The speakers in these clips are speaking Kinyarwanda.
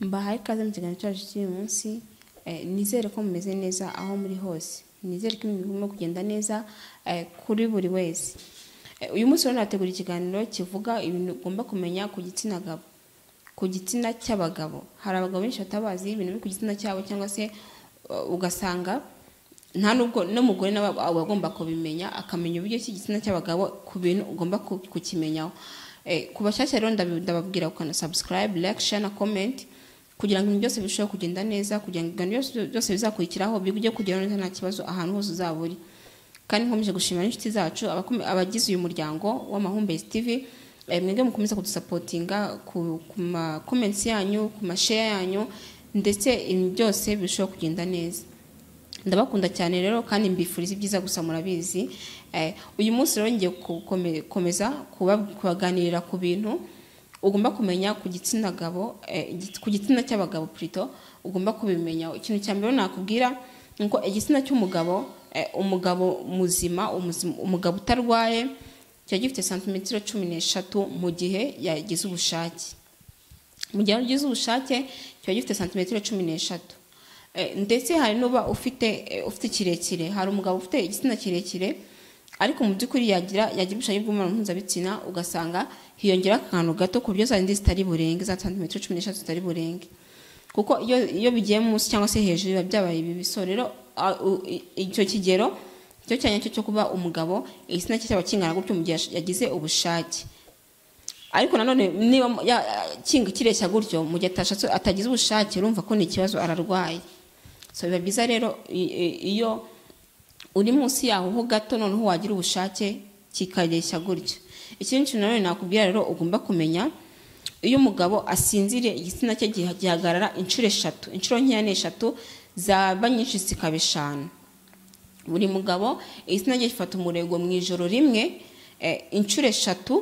Mbahaye ikaze mu kiganiro cyacu cy'uyu munsi eh, nizere ko mumeze neza aho muri hose nizere ko ibintu birimo kugenda neza eh, kuri buri wese Eh, uyu munsi rero nategura ikiganiro kivuga ibintu ugomba kumenya ku gitsina gabo ku gitsina cy'abagabo hari abagabo benshi batabazi ibintu biri ku gitsina cyabo cyangwa se eh, ugasanga nta nubwo n'umugore nawe aba aba agomba kubimenya akamenya uburyo ki igitsina cy'abagabo ku bintu ugomba ku- kukimenyaho Eh, ku bashyashya rero ndabi- ndababwira ukana subscribe like share na comment kugira ngo ibintu byose birusheho kugenda neza kugira ngo ibiganiro byose- byose bizakurikiraho bijye kugera neza nta kibazo ahantu hose uzaba uri kandi nkomeje gushimira n'inshuti zacu abakome- abagize uyu muryango w'amahumbezi tv eh, mwebwe mukomeza kudusapotinga ku ku ma comments yanyu ku ma share yanyu ndetse ibintu byose birushaho kugenda neza ndabakunda cyane rero kandi mbifuriza ibyiza gusa murabizi Eh, uyu munsi rero ngiye gukomeza kubaganirira ku bintu ugomba kumenya ku gitsina gabo eh, igits- ku gitsina cy'abagabo plutôt ugomba kubimenya ikintu cya mbere nakubwira ni uko igitsina cy'umugabo eh, umugabo muzima umuzima- umugabo utarwaye kiba gifite santimetero cumi n'eshatu mu gihe yagize ubushake mu gihe ugize ubushake kiba gifite santimetero cumi n'eshatu Eh, ndetse hari n'uba ufite eh, ufite kirekire hari umugabo ufite igitsina kirekire ariko mu by'ukuri yagira yagira ubushake bw'umubonano mpuzabitsina ugasanga hiyongeraho akantu gato ku buryo za zindi zitari burenge za santimetero cumi n'eshatu zitari burenge kuko iyo iyo bigiye munsi cyangwa se hejuru biba byabaye ibiso rero a- u- i- icyo kigero cyo cyane cyo cyo kuba umugabo igitsina cye cyaba kingana gutyo mu gihe yash- yagize ubushake ariko nanone niba mu- ya- ya- kinga kireshya gutyo mu gihe atashatse atagize ubushake urumva ko ni ikibazo ararwaye so biba byiza rero i- i- iyo uri munsi yaho ho gato noneho wagira ubushake kikareshya gutyo ikindi kintu nanone nakubwira rero ugomba kumenya iyo umugabo asinziriye igitsina cye giha- gihagarara inshuro eshatu inshuro nkeya ni eshatu zaba nyinshi zikaba eshanu buri mugabo igitsina cye gifata umurego mu ijoro rimwe eh, inshuro eshatu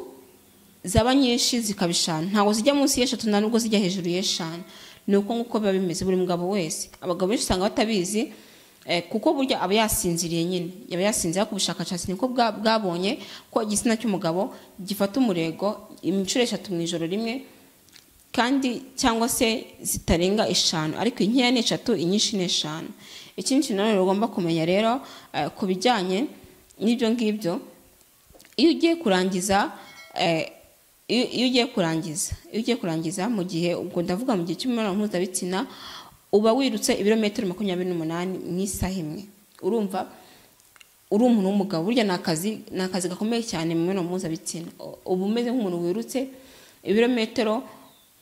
zaba nyinshi zikaba eshanu ntabwo zijya munsi y'eshatu nta nubwo zijya hejuru y'eshanu ni uko nguko biba bimeze buri mugabo wese abagabo benshi usanga batabizi eh, kuko burya aba yasinziriye nyine yaba yasinziriye ariko ubushakashatsi niko bwa- bwabonye ko igitsina cy'umugabo gifata umurego inshuro eshatu mu ijoro rimwe kandi cyangwa se zitarenga eshanu ariko inkeya ni eshatu inyinshi ni eshanu ikindi kintu nanone ugomba kumenya rero eh, ku bijyanye n'ibyo ngibyo iyo ugiye kurangiza eh, iyo iyo ugiye kurangiza iyo ugiye kurangiza mu gihe ubwo ndavuga mu gihe cy'imibonano mpuzabitsina uba wirutse ibirometero makumyabiri n'umunani mu isaha imwe urumva uri umuntu w'umugabo burya ni akazi ni akazi gakomeye cyane mu mibonano mpuzabitsina U- uba umeze nk'umuntu wirutse ibirometero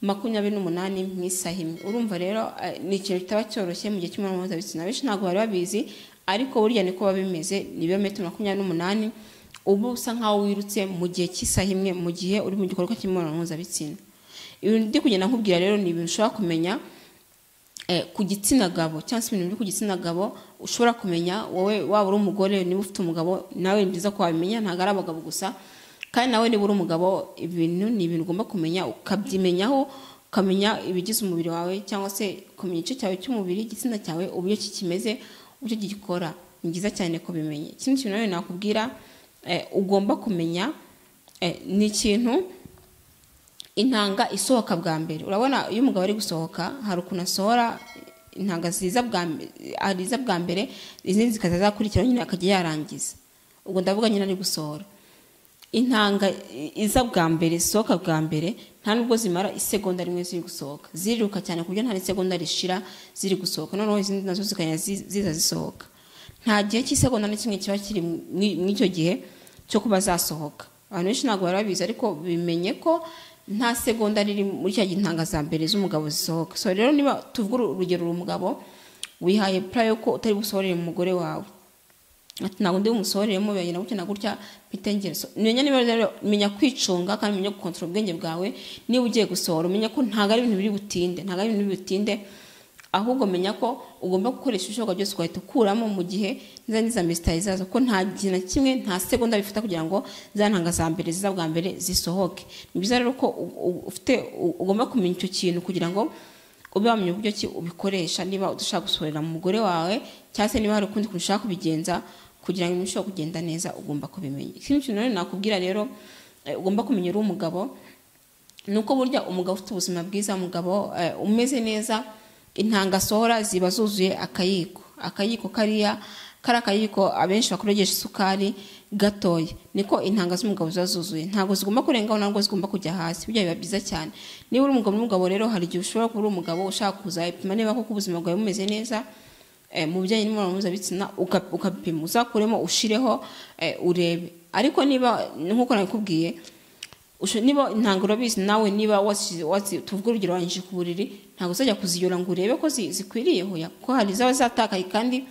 makumyabiri n'umunani mu isaha imwe urumva rero eh, ni ikintu kitaba cyoroshye mu gihe cy'imibonano mpuzabitsina benshi ntabwo bari babizi ariko burya niko biba bimeze ni ibirometero makumyabiri n'umunani uba usa nkaho wirutse mu gihe cy'isaha imwe mu gihe uri mu gikorwa cy'imibonano mpuzabitsina ibintu ndi kugenda nkubwira rero ni ibintu ushobora kumenya eh, ku gitsina gabo cyangwa se ibintu biri ku gitsina gabo ushobora kumenya wowe waba uri umugore niba ufite umugabo nawe ni byiza ko wabimenya ntabwo ari abagabo gusa kandi nawe niba uri umugabo ibintu ni ibintu ugomba kumenya ukabyimenyaho ukamenya ibigize umubiri wawe cyangwa se ukamenya igice cyawe cy'umubiri igitsina cyawe uburyo ki kimeze uburyo gikora ni byiza cyane kubimenya ikindi kintu nawe nakubwira eh, ugomba kumenya eh, ni ikintu intanga isohoka bwa mbere urabona iyo umugabo ari gusohoka hari ukuntu asohora intanga ziza bwa mbe- ariza bwa mbere izindi zikazazakurikiraho nyine akajya yarangiza ubwo ndavuga nyine ari gusohora intanga i- iza bwa mbere zisohoka bwa mbere nta nubwo zimara isegonda rimwe ziri gusohoka ziriruka cyane ku buryo nta n'isegonda rishira ziri gusohoka noneho izindi nazo zikajya zi- ziza zisohoka nta gihe cy'isegonda na kimwe kiba kiri muri- muri icyo gihe cyo kuba zasohoka abantu benshi ntabwo bari babizi ariko bimenye ko nta segonda riri muri cya gihe intanga za mbere z'umugabo zisohoka so rero niba tuvuga uru- urugero uri umugabo wihaye pura yo ko utari busohorere umugore wawe ati ntabwo ndi bumusohoreremo biragenda gutya na gutya mfite ngeso menya niba rero menya kwicunga kandi menya gukontorora ubwenge bwawe niba ugiye gusohora umenya ko ntabwo ari ibintu biri butinde ntabwo ari ibintu biri butinde ahubwo menya ko ugomba gukoresha ibishoboka byose ugahita ukuramo mu gihe n'izindi za mesitari zazo ko nta gihe na kimwe nta segonda bifata kugira ngo za ntanga za mbere ziza bwa mbere zisohoke ni byiza rero ko u- u- ufite u- ugomba kumenya icyo kintu kugira ngo ube wamenya uburyo ki ubikoresha niba udashaka gusohorera mu mugore wawe cyangwa se niba hari ukundi kuntu ushaka kubigenza kugira ngo ibintu bishobore kugenda neza ugomba kubimenya ikindi kintu nanone nakubwira rero eh, ugomba kumenya uri umugabo nuko burya umugabo ufite ubuzima bwiza umugabo eh, umeze neza intanga asohora ziba zuzuye akayiko akayiko kariya kari akayiko abenshi bakoresha isukari gatoya niko intanga z'umugabo ziba zuzuye ntabwo zigomba kurengaho ntabwo zigomba kujya hasi burya biba byiza cyane niba uri umugabo n'umugabo rero hari igihe ushobora kuba uri umugabo ushaka kuzayipima niba koko ubuzima bwawe bumeze neza eh, mu bijyanye n'imibonano mpuzabitsina uka- ukabipima uzakuremo ushireho eh, urebe ariko niba nk'uko nabikubwiye Usho- niba ntabwo urabizi nawe niba wasi- wasi- tuvuge urugero wanyije ku buriri ntabwo uzajya kuziyora ngo urebe ko zi- zikwiriye hoya kuko hari zaba zatakaye kandi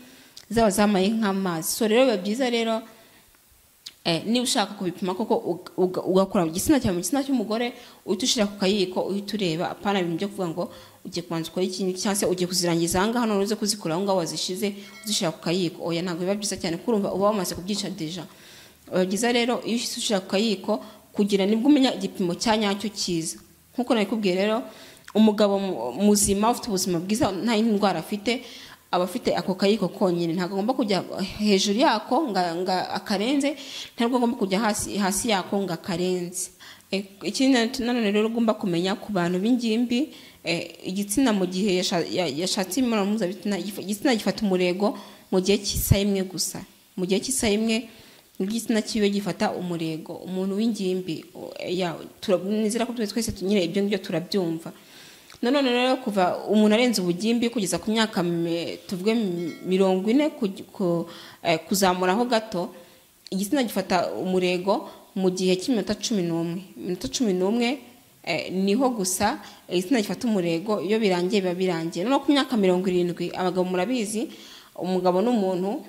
zaba zamaye nk'amazi so rero biba byiza rero eh, niba ushaka kubipima koko uga- uga- ugakora mu gitsina cyawe mu gitsina cy'umugore uhita ushyira ku kayiko uhita ureba apana ibintu byo kuvuga ngo ugiye kubanza ukora ikintu cyangwa se ugiye kuzirangiza aha ngaha none uze kuzikura aho ngaho wazishize uzishyira ku kayiko oya ntabwo biba byiza cyane kuko urumva uba wamaze kubyica deja biba byiza rero iyo ushyitse ushyira ku kayiko kugira nibwo umenya igipimo cya nyacyo cyiza nk'uko nabikubwiye rero umugabo mu- muzima ufite ubuzima bwiza nta yindi ndwara afite aba afite ako kayiko konyine ntabwo agomba kujya hejuru yako ngo akarenze ntabwo agomba kujya hasi hasi yako ngo akarenze E, ikindi na- nanone rero ugomba kumenya ku bantu b'ingimbi e, igitsina mu gihe yasha- ya- yashatse imibonano mpuzabitsina gif- igitsina gifata umurego mu gihe cy'isaha imwe gusa mu gihe cy'isaha imwe igitsina cyiwe gifata umurego umuntu w'ingimbi o- ya, tura- nizera ko twese tu- nyine ibyo ngibyo turabyumva nanone rero kuva umuntu arenze ubugimbi kugeza ku myaka mi- tuvuge mi- mirongo ine ku- ku- eh, kuzamuraho gato igitsina gifata umurego mu gihe cy'iminota cumi n'umwe iminota cumi n'umwe eh, niho gusa eh, igitsina gifata umurego iyo birangiye biba birangiye noneho ku myaka mirongo irindwi abagabo murabizi umugabo ni umuntu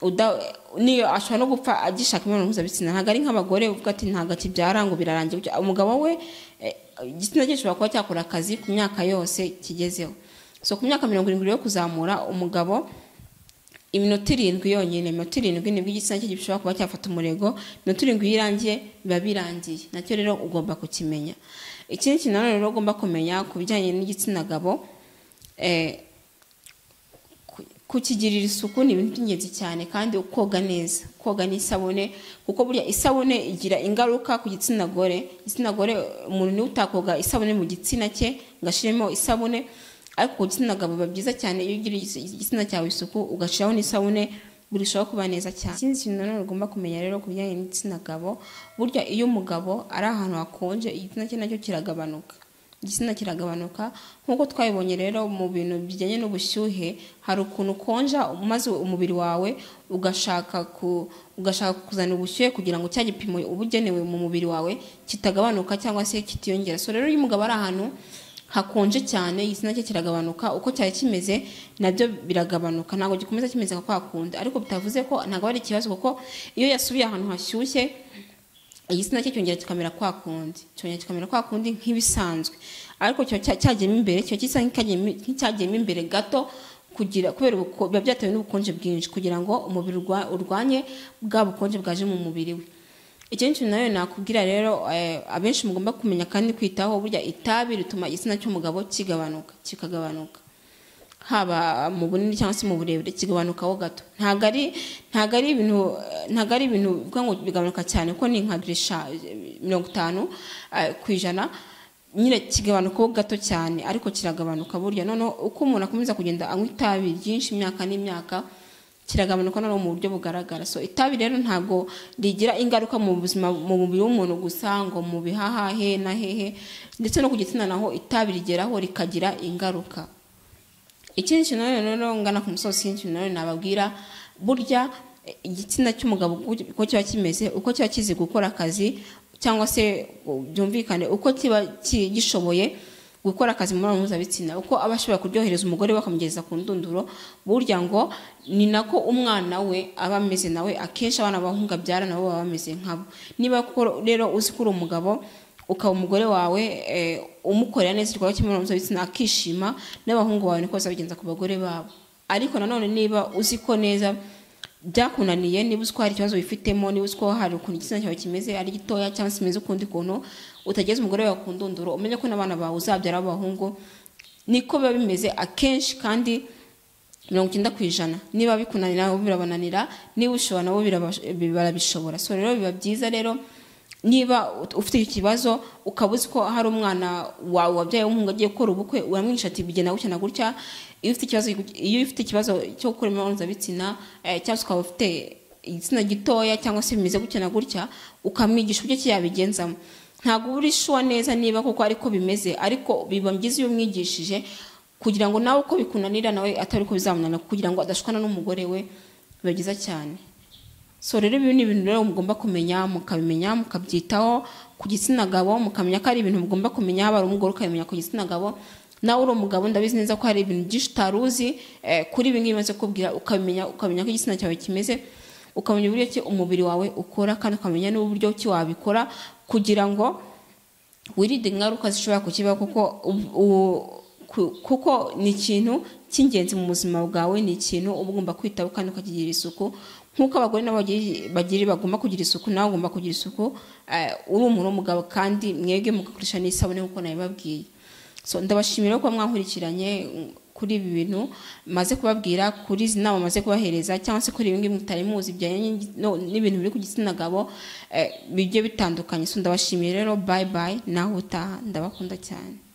uda- niyo ashobora no gupfa agishaka imibonano mpuzabitsina ntabwo ari nk'abagore uvuga ati ntabwo akibyara ngo birarangira gutya." umugabo we eh, igitsina cye gishobora kuba cyakora akazi ku myaka yose kigezeho so ku myaka mirongo irindwi yo kuzamura umugabo iminota irindwi yonyine iminota irindwi nibwo igitsina cye gishobora kuba cyafata umurego iminota irindwi iyo irangiye biba birangiye nacyo rero ugomba kukimenya ikindi kintu nanone rero ugomba kumenya ku bijyanye n'igitsina gabo eh, ku- kukigirira isuku ni ibintu by'ingenzi cyane kandi koga neza koga n'isabune kuko burya isabune igira ingaruka ku gitsina gore igitsina gore umuntu niwe utakoga isabune mu gitsina cye ngo ashiremo isabune ariko ku gitsina gabo biba byiza cyane iyo ugirira igis- igitsina cyawe isuku ugashyiraho n'isabune burushaho kuba neza cyane ikindi kintu nanone ugomba kumenya rero ku bijyanye n'igitsina gabo burya iyo umugabo ari ahantu hakonje igitsina cye nacyo kiragabanuka igitsina kiragabanuka nk'uko twabibonye rero mu bintu bijyanye n'ubushyuhe hari ukuntu ukonja maze umubiri wawe ugashaka ku ugashaka kuzana ubushyuhe kugira ngo cya gipimo uba ugenewe mu mubiri wawe kitagabanuka cyangwa se kitiyongera so rero iyo umugabo ari ahantu hakonje cyane igitsina cye kiragabanuka uko cyari kimeze nabyo biragabanuka ntabwo gikomeza kimeze nka kwa kundi ariko bitavuze ko ntabwo ari ikibazo kuko iyo yasubiye ahantu hashyushye igitsina cye cyongera kikamera kwa kundi cyongera kikamera kwa kundi nk'ibisanzwe ariko cyo cya- cyagiyemo imbere cyo gisa nk'icyagiyemo- nk'icyagiyemo imbere gato kugira kubera ubuko- biba byatewe n'ubukonje bwinshi kugira ngo umubiri urwa- urwanye bwa bukonje bwaje mu mubiri we ikindi kintu nawe nakubwira rero eh, abenshi mugomba kumenya kandi kwitaho burya itabi rituma igitsina cy'umugabo kigabanuka kikagabanuka haba mu bunini cyangwa se mu burebure kigabanukaho gato ntabwo ari ntabwo ari ibintu eh, ntabwo ari ibintu bivuga ngo bigabanuka cyane kuko ni nka girisha mirongo itanu eh, ku ijana nyine kigabanukaho gato cyane ariko kiragabanuka burya noneho uko umuntu akomeza kugenda anywa itabi ryinshi imyaka n'imyaka kiragabanuka noneho mu buryo bugaragara so itabi rero ntabwo rigira ingaruka mu buzima mu mubiri w'umuntu gusa ngo mu bihaha he na hehe ndetse no ku gitsina naho itabi rigeraho rikagira ingaruka ikindi kintu nanone rero ngana ku musozi ikindi kintu nanone nababwira burya eh, igitsina cy'umugabo uko- uko kiba kimeze uko kiba kizi gukora akazi cyangwa se u- byumvikane uko kiba ki- gishoboye gukora akazi mu mibonano mpuzabitsina uko aba ashobora kuryohereza umugore we akamugeza ku ndunduro burya ngo ni nako umwana we aba ameze nawe akenshi abana b'abahungu abyara nabo baba bameze nkabo niba koko rero uzi ko uri umugabo ukaba umugore wawe eh, umukorera neza igikorwa cy'imibonano mpuzabitsina akishima n'abahungu bawe niko bazabigenza ku bagore babo ariko nanone niba uzi ko neza byakunaniye niba uzi ko hari ikibazo wifitemo niba uzi ko hari ukuntu igitsina cyawe kimeze ari gitoya cyangwa se kimeze ukundi kuntu utageze umugore wawe ku ndunduro umenye ko n'abana bawe uzabyara abahungu niko biba bimeze akenshi kandi mirongo icyenda ku ijana niba bikunanira nabo birabananira niba ushobora nabo biraba- barabishobora so rero biba byiza rero niba ufite icyo kibazo ukaba uzi ko hari umwana wawe wabyaye w'umuhungu agiye gukora ubukwe uramwisha ati bigena gutya na gutya iyo ufite ikibazo iyo ufite ikibazo cyo gukora imibonano mpuzabitsina eh, cyangwa se ukaba ufite igitsina gitoya cyangwa se bimeze gutya na gutya ukamwigisha uburyo ki yabigenzamo ntabwo uba uri shuwa neza niba koko ariko bimeze ariko biba byiza iyo umwigishije kugira ngo nawe uko bikunanira nawe atari uko bizamunanira kugira ngo adashwana n'umugore we biba byiza cyane so rero ibi ni ibintu rero mugomba kumenya mukabimenya mukabyitaho ku gitsina gabo mukamenya ko ari ibintu mugomba kumenya haba ari umugore ukamenya ku gitsina gabo nawe uri umugabo ndabizi neza ko hari ibintu byinshi utari uzi eh, kuri ibi ngibi maze kubwira ukabimenya ukamenya ko igitsina cyawe kimeze ukamenya uburyo ki umubiri wawe ukora kandi ukamenya n'uburyo ki wabikora kugira ngo wirinde ingaruka zishobora kukibaho kuko u- u- ku- kuko ni ikintu cy'ingenzi mu buzima bwawe ni ikintu uba ugomba kwitaho kandi ukakigirira isuku nk'uko abagore nabo bagiri- bagiri bagomba kugira isuku nawe ugomba kugira isuku eh, uri umuntu w'umugabo kandi mwebwe mugakoresha n'isabune nk'uko nabibabwiye so ndabashimira kuba mwankurikiranye mm, kuri ibi bintu maze kubabwira kuri izi nama maze kubahereza cyangwa se kuri ibi ngibi mutari muzi bijyanye n'igi- no- n'ibintu biri ku gitsina gabo eh, bigiye bitandukanye so ndabashimiye rero bye bye nawe utaha ndabakunda cyane